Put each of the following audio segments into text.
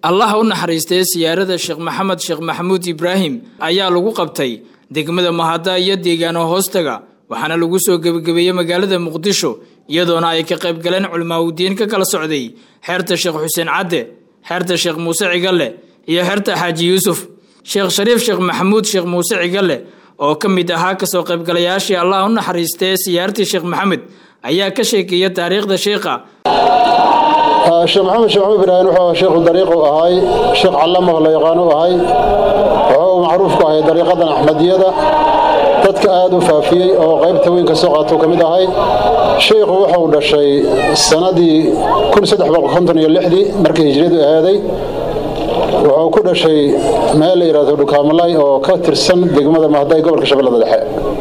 allah u naxariistay siyaarada sheekh maxamed sheekh maxamuud ibraahim ayaa lagu qabtay degmada mahada iyo deegaano hoostaga waxaana lagu soo gebagabeeyey magaalada muqdisho iyadoona ay ka qayb galeen culimaawdiin ka kala socday xeerta sheekh xuseen cadde xeerta sheekh muuse cigalle iyo xeerta xaaji yuusuf sheekh shariif sheekh maxamuud sheekh muuse cigalle oo ka mid ahaa kasoo qaybgalayaashii allah u naxariistay siyaartii sheekh maxamed ayaa ka sheekeeya taariikhda sheekha sheekh maxamed sheekh maxamed ibraahim wuxuu sheekhu dariiqu ahay sheekh callamaho la yaqaanu ahay wuxuu macruuf ku ahay dariiqadan axmadiyada dadka aad u faafiyey oo qaybta weyn ka soo qaatou ka mid ahay sheikhu wuxuu dhashay sannadii markii hijriyadu ahaaday wuxuu ku dhashay meel la yidhahdo dhukaamalay oo ka tirsan degmada mahday gobolka shabeellada dhexe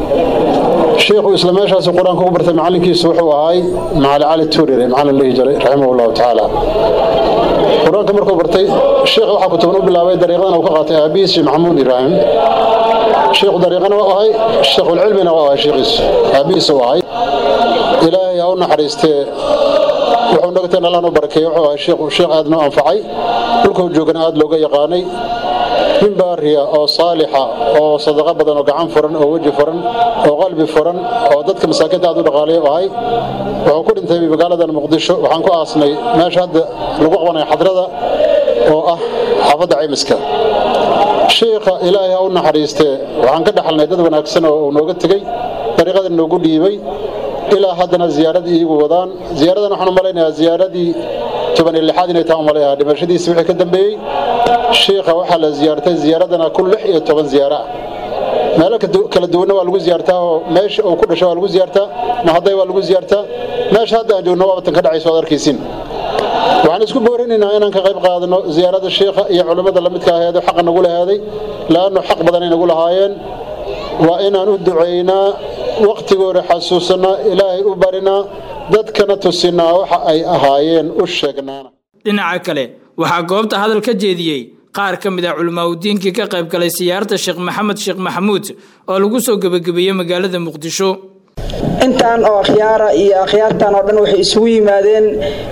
sheikhu isla meeshaasu qur-aanka ku bartay macallinkiisu wuxuu ahay macali cali tuurire macallin dhihi jiray raximah llahu tacaala qur-aanka markuu bartay sheikh waxaa kutuban u bilaabay dariiqadana uu ka qaatay aabihiis sheekh maxamuud ibraahim sheikhu dariiqana waa ahay sheekhulcilmina waa ahay sheekhiisu aabihiis u ahay ilaahay ha u naxariistee wuxuu nagteen allaan u barakeeye wuxuu ahay sheekh aad noo anfacay dhulkuu joogana aad looga yaqaanay nin baariya oo saalixa oo sadaqo badan oo gacan furan oo weji furan oo qalbi furan oo dadka masaakiinta aad u dhaqaalayo ahay wuxuu ku dhintay magaaladan muqdisho waxaan ku aasnay meesha hadda lagu qabanayo xadrada oo ah xaafadda caymiska sheikha ilaahay ha u naxariistee waxaan ka dhaxalnay dad wanaagsan oo uu nooga tegey dariiqadan noogu dhiibay ilaa haddana ziyaaradii iigu wadaan ziyaaradan waxaan u malaynayaa ziyaaradii toban iyo lixaad inay taa umalayaha dhimashadiisi wixii ka dambeeyey shiikha waxaa la ziyaartay ziyaaradana kun lix iyo toban ziyaaro ah meelo kala duwanna waa lagu ziyaartaa oo meesha uu ku dhashay waa lagu ziyaartaa mahaday waa lagu ziyaartaa meesha hadda aan joogno waabatan ka dhacayso ad arkaysiin waxaan isku boorinaynaa inaan ka qayb qaadano ziyaarada shiikha iyo culimmada lamidka aheedo xaqa nagu lahaaday la'annu xaq badanay nagu lahaayeen waa inaan u ducaynaa wakhtigooda xasuusanaa ilaahay u barinaa dadkana tusinaa waxa ay ahaayeen u sheegnaana dhinaca kale waxaa goobta hadal ka jeediyey qaar ka mid ah culimaaudiinkii ka qayb galay siyaarta sheekh maxamed sheekh maxamuud oo lagu soo gebagabeeyey magaalada muqdisho intaan oo akhyaara iyo akhyaartan oo dhan waxay isugu yimaadeen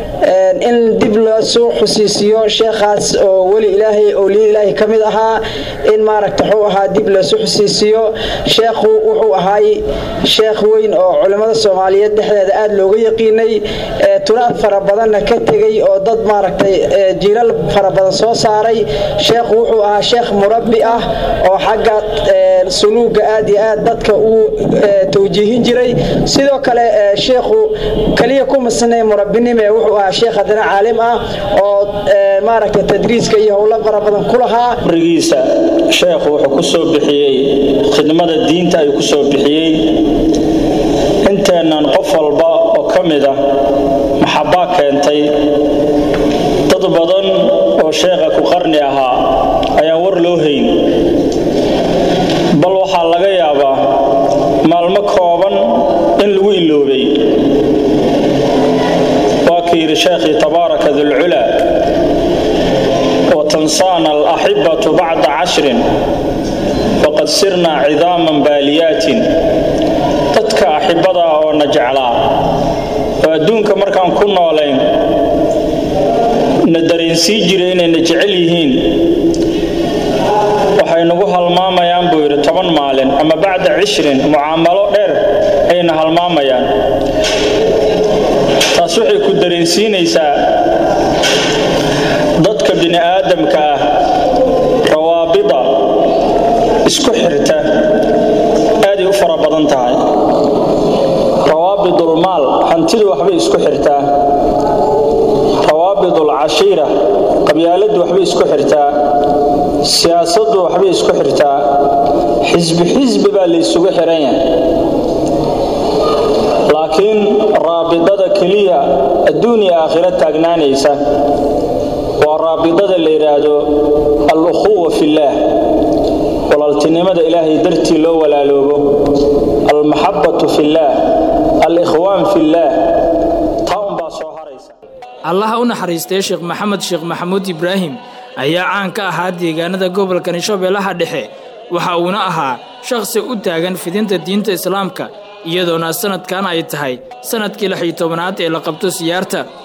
in dib loo soo xusiisiyo sheekhaas oo weli ilaahay owliya ilaahay ka mid ahaa in maaragta wuxuu ahaa dib loosoo xusiisiyo sheekhu wuxuu ahaay sheekh weyn oo culimmada soomaaliyeed dhexdeeda aad looga yaqiinay turaad fara badanna ka tegay oo dad maaragtay jiilal fara badan soo saaray sheekhu wuxuu ahaa sheekh murabbi ah oo xagga suluuga aad iyo aad dadka uu tawjiihin jiray sidoo kale sheekhu kaliya ku masnay murabbinime wuxuu ahaa sheekh haddana caalim ah oo maaragta tadriiska iyo howlo fara badan ku lahaa rigiisa sheekhu wuxuu ku soo bixiyey khidmada diinta ayuu ku soo bixiyey inteennan qof walba oo ka mid ah maxabbaa keentay dad badan oo sheekha ku qarni ahaa ayaan war loo hayn bal waxaa laga yaabaa maalmo kooban in lagu iloobay waa ka yidhi sheekhii tabaaraka dulculaa watansaana alaxibatu bacda cashrin faqad sirnaa cidaaman baaliyaatin dadka axibada ah oo na jeclaa oo adduunka markaan ku noolayn na dareensii jiray inayna jecel yihiin waxay nagu halmaamayaan buu yidhi toban maalin ama bacda cishrin mucaamalo dheer ayna halmaamayaan taas waxay ku dareensiinaysaa dadka bini aadamka ah rawaabida isku xirta aaday u fara badan tahay rawaabidulmaal hantidu waxbay isku xirtaa rawaabidul cashiira qabyaaladdu waxbay isku xirtaa siyaasaddu waxbay isku xirtaa xisbi xisbi baa laysugu xiran yahay laakiin raabidada keliya adduun iyo aakhiro taagnaanaysa waa raabidada la yidhaahdo al-ukhuwa fillaah walaaltinimada ilaahay dartii loo walaaloobo almaxabbatu fillaah al-ikhwaan fillaah taa unbaa soo haraysa allaha u naxariistay sheekh maxamed sheekh maxamuud ibraahim ayaa caan ka ahaa deegaanada gobolkani shabeellaha dhexe waxa uuna ahaa shakhsi u taagan fidinta diinta islaamka iyadoona sannadkan ay tahay sannadkii lix iyo tobanaad ee la qabto siyaarta